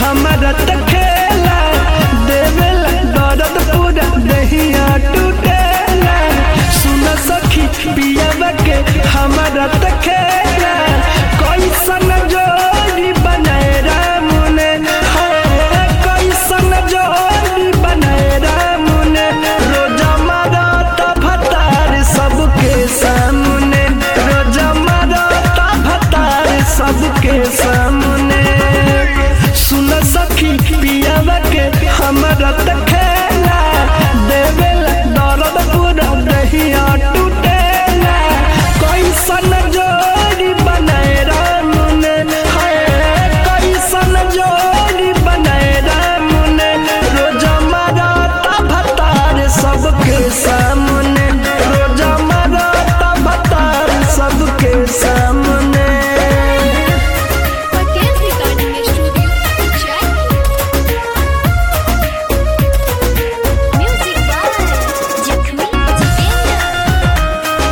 हमारा त खेला देवेला दर्द पूरा दहिया टूटेला सुन सखी पियावा के हमारा त खेला कैसन जोड़ी बनाए राम ने हाय कैसन जोड़ी बनाए राम ने रोजा मारा त भतार सबके सामने रोजा मारा त भतार सबके सामने सुन सखी पियावा के हमारा त खेला देवेला दर्द पूरा दहिया टूटेला कैसन जोड़ी बनाए राम ने हाय कैसन जोड़ी बनाए राम ने रोजा मारा ता भतार सबके सामने रोजा मारा ता भतार सबके सामने Patel's Recording Studio, Jaipur. Music by Jakhmi Jitendra.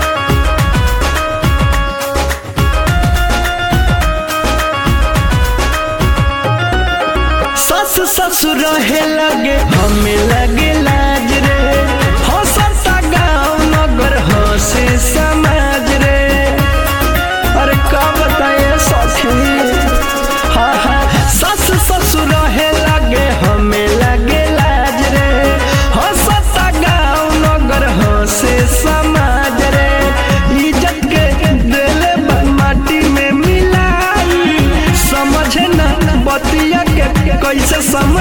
सस ससुर रहे लगे हमें लगे लाज रे हंसता गाँव नगर हंसे समाज रे अरे का बताए सखी हाँ हाँ सस ससुर रहे लगे हमें लगे लाज रे हंसता गाँव नगर हंसे समाज रे इज्जत के दिले माटी में मिलाई समझे ना बतिया के कैसे समझ